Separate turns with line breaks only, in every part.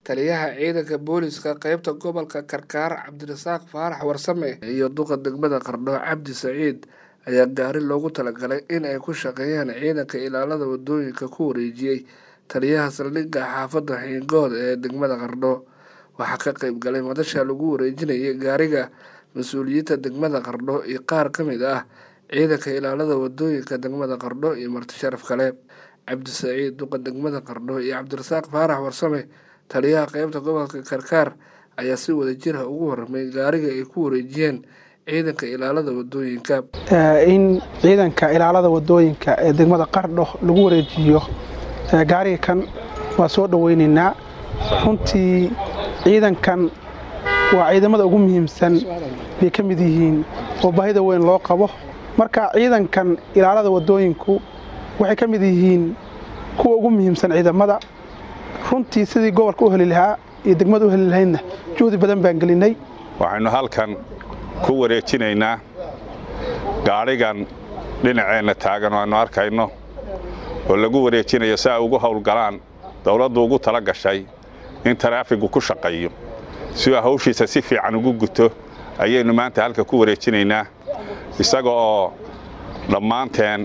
taliyaha ciidanka booliska qeybta gobolka karkaar cabdirasaaq faarax warsame iyo duqa degmada qardho cabdi saciid ayaa gaari loogu talagalay in ay ku shaqeeyaan ciidanka ilaalada wadooyinka ku wareejiyey taliyaha saldhigga xaafadda xiingood ee degmada qardho waxaa ka qeyb galay madasha lagu wareejinayay gaariga mas-uuliyiinta degmada qardho iyo qaar ka mid ah ciidanka ilaalada wadooyinka degmada qardho iyo marti sharaf kale cabdi saciid duqa degmada qardho iyo cabdirasaaq faarax warsame taliyaha qeybta gobolka karkaar ayaa si wadajira ugu warramay gaariga ay ku wareejiyeen ciidanka ilaalada wadooyinka
in ciidanka ilaalada wadooyinka ee degmada qardho lagu wareejiyo gaariga kan waa soo dhoweynaynaa runtii ciidankan waa ciidamada ugu muhiimsan bay ka mid yihiin oo baahida weyn loo qabo marka ciidankan ilaalada wadooyinku waxay ka mid yihiin kuwa ugu muhiimsan ciidamada runtii sidii gobolka u heli lahaa iyo degmada u heli lahaydna juhdi badan baan gelinay
waxaynu halkan ku wareejinaynaa gaadhigan dhinaceenna taagan oo aynu arkayno oo lagu wareejinayo si ay ugu howlgalaan dowladdu ugu tala gashay in taraafigu ku shaqeeyo si uu hawshiisa si fiican ugu guto ayaynu maanta halka ku wareejinaynaa isaga oo dhammaanteen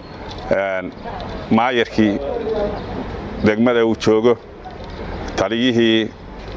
maayarkii degmada uu joogo taliyihii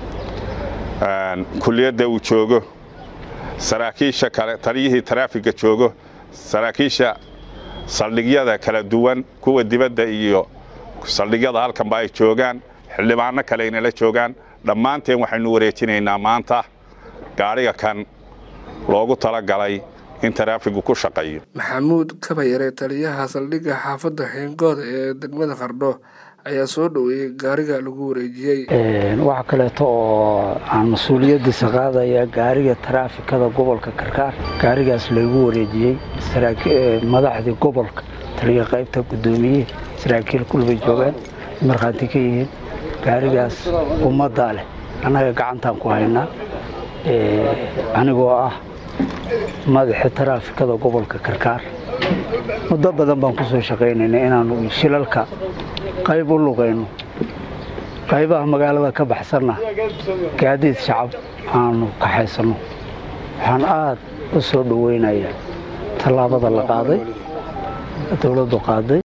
kuliyadda uu joogo saraakiisha kale taliyihii taraafiga joogo saraakiisha saldhigyada kala duwan kuwa dibadda iyo saldhigyada halkanba ay joogaan xildhibaano kale aynala joogaan dhammaanteen waxaynu wareejinaynaa maanta gaadhiga kan loogu talagalay in taraafigu ku shaqeeyo
maxamuud kabayare taliyaha saldhigga xaafadda xiingood ee degmada qardho ayaa soo dhoweeyey gaariga lagu wareejiyey
waxa kaleeto oo aan mas-uuliyaddiisa qaadaya gaariga taraafikada gobolka karkaar gaarigaas laygu wareejiyey madaxdii gobolka taliya qaybta guddoomiye saraakiil kulbay joogaan markhaati ka yihiin gaarigaas ummaddaa leh annaga gacantaan ku haynaa anigoo ah madaxii taraafikada gobolka karkaar muddo badan baan ku soo shaqaynayna inaannu shilalka qayb u lugayno qaybaha magaalada ka baxsanna gaadiid shacab aanu kaxaysanno waxaan aad u soo dhoweynayaa tallaabada la qaaday dowladdu qaaday